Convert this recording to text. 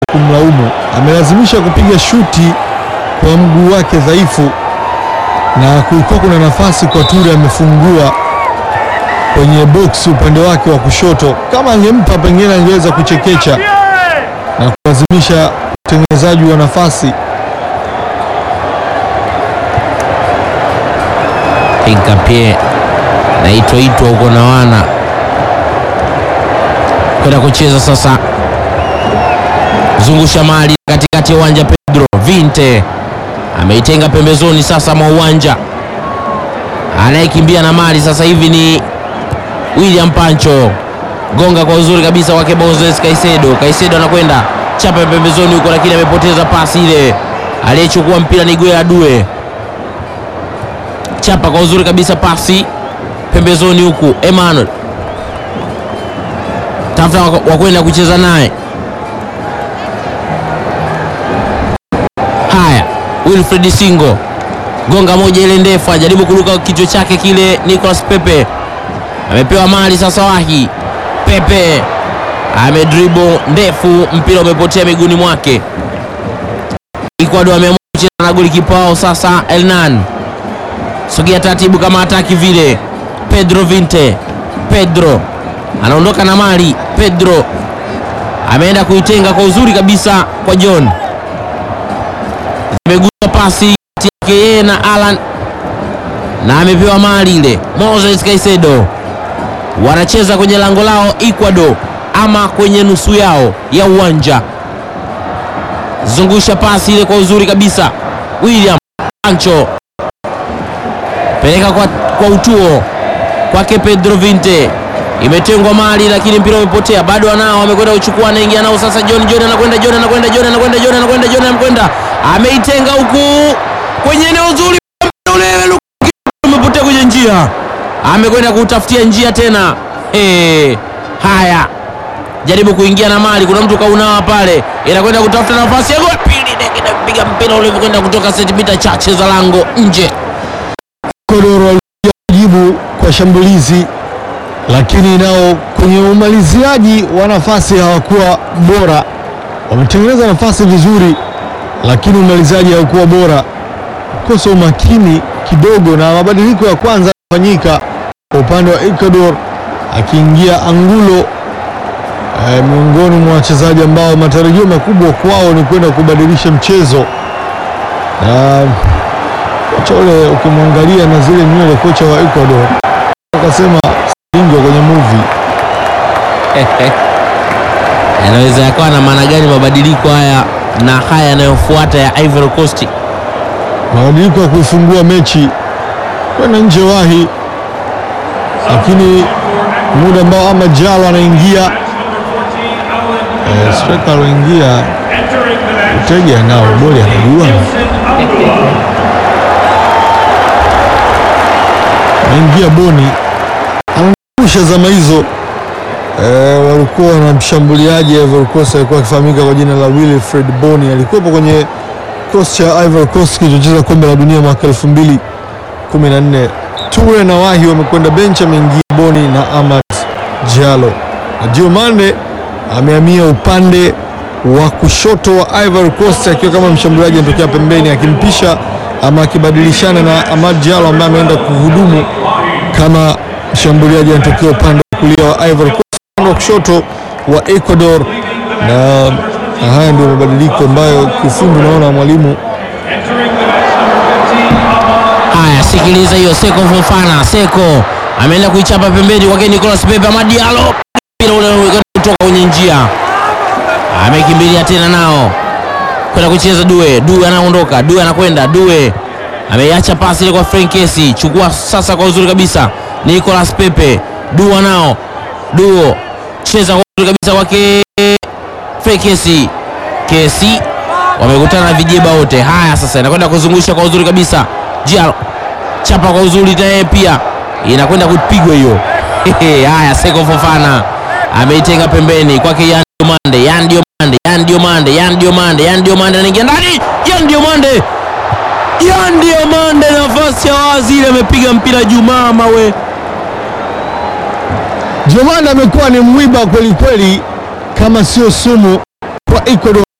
kumlaumu. Amelazimisha kupiga shuti kwa mguu wake dhaifu, na kulikuwa kuna nafasi kwa Ture amefungua kwenye box upande wake wa kushoto. Kama angempa pengine angeweza kuchekecha na kulazimisha utengenezaji wa nafasi. Pinkapie naitwaitwa huko na wana kwenda kucheza sasa, zungusha mali katikati ya uwanja. Pedro Vinte ameitenga pembezoni sasa mwa uwanja, anayekimbia na mali sasa hivi ni William Pancho, gonga kwa uzuri kabisa wake Moses Kaisedo. Kaisedo anakwenda chapa pembezoni huko, lakini amepoteza pasi ile. Aliyechukua mpira ni Gueye Due, chapa kwa uzuri kabisa pasi pembezoni huku, Emmanuel tafuta wa kwenda kucheza naye. Haya, Wilfred Singo gonga moja ile ndefu, ajaribu kuruka kichwa chake kile. Nicolas Pepe amepewa mali sasa, wahi Pepe amedribo ndefu, mpira umepotea miguuni mwake. Ecuador ameamua kucheza na golikipa wao sasa, Elnan sogea taratibu kama hataki vile. Pedro Vinte, Pedro anaondoka na mali. Pedro ameenda kuitenga kwa uzuri kabisa kwa John, amegusa pasi kati yake yeye na Alan na amepewa mali ile. Moses Caicedo wanacheza kwenye lango lao Ecuador, ama kwenye nusu yao ya uwanja. Zungusha pasi ile kwa uzuri kabisa. William Pancho peleka kwa, kwa utuo kwake Pedro Vinte, imetengwa mali lakini mpira umepotea, bado anao, amekwenda kuchukua, anaingia nao sasa. John John anakwenda, John anakwenda, John anakwenda, John anakwenda, John anakwenda, ameitenga huku kwenye eneo zuri, ule umepotea kwenye njia, amekwenda kutafutia njia tena. Hey, haya jaribu kuingia na mali, kuna mtu kaunawa pale, inakwenda kutafuta nafasi ya goli pili, inapiga mpira ule kwenda kutoka sentimita chache za lango nje. Ecuador walijibu kwa shambulizi, lakini nao kwenye umaliziaji wa nafasi hawakuwa bora. Wametengeneza nafasi vizuri, lakini umaliziaji haukuwa bora, kosa umakini kidogo, na mabadiliko ya kwanza yafanyika kwa upande wa Ecuador, akiingia Angulo eh, miongoni mwa wachezaji ambao matarajio makubwa kwao ni kwenda kubadilisha mchezo na kocha ule ukimwangalia na zile nywele, kocha wa Ecuador akasema ingwa kwenye movie. Yanaweza yakawa na maana gani mabadiliko haya na haya yanayofuata ya Ivory Coast? Mabadiliko ya kuifungua mechi kwenda nje wahi, lakini muda ambao ama Jalo anaingia eh, striker aloingia Utege nao boli anajua anaingia Boni anakusha zama hizo eh, walikuwa na mshambuliaji Ivory Coast alikuwa akifahamika kwa jina la Wilfred Boni, alikuwepo kwenye kikosi cha Ivory Coast kilichocheza kombe la dunia mwaka 2014. Toure na Wahi wamekwenda benchi, ameingia Boni na Amad Diallo na Diomande amehamia upande wa kushoto wa Ivory Coast akiwa kama mshambuliaji anatokea pembeni akimpisha ama akibadilishana na Amad Diallo ambaye ameenda kuhudumu kama mshambuliaji anatokea upande wa kulia wa Ivory Coast, upande wa kushoto wa Ecuador. Na haya ndio mabadiliko ambayo kiufundi unaona mwalimu Haya, sikiliza hiyo. Seko Fofana, Seko ameenda kuichapa pembeni kwake Nicolas Pepe. Amad Diallo, mpira ule unakwenda kutoka kwenye njia, amekimbilia tena nao kwenda kucheza Due. Due anaondoka, Due anakwenda, Due ameiacha pasi ile kwa Frank Kesi, chukua sasa kwa uzuri kabisa Nicolas Pepe. Dua nao, Duo cheza kwa uzuri kabisa kwake Frank Kesi, Kesi wamekutana na vijeba wote. Haya sasa, inakwenda kuzungusha kwa uzuri kabisa Diallo chapa kwa uzuri naye pia inakwenda kupigwa hiyo. Haya, Seko Fofana ameitenga pembeni kwake Yan Diomande, Yan Diomande, Yan Diomande, Yan Diomande, Yan Diomande anaingia ndani, Yan Diomande, Yan Diomande, nafasi ya wazi ile, amepiga mpira juu mama we. Diomande amekuwa ni mwiba kweli kweli, kama sio sumu kwa Ecuador.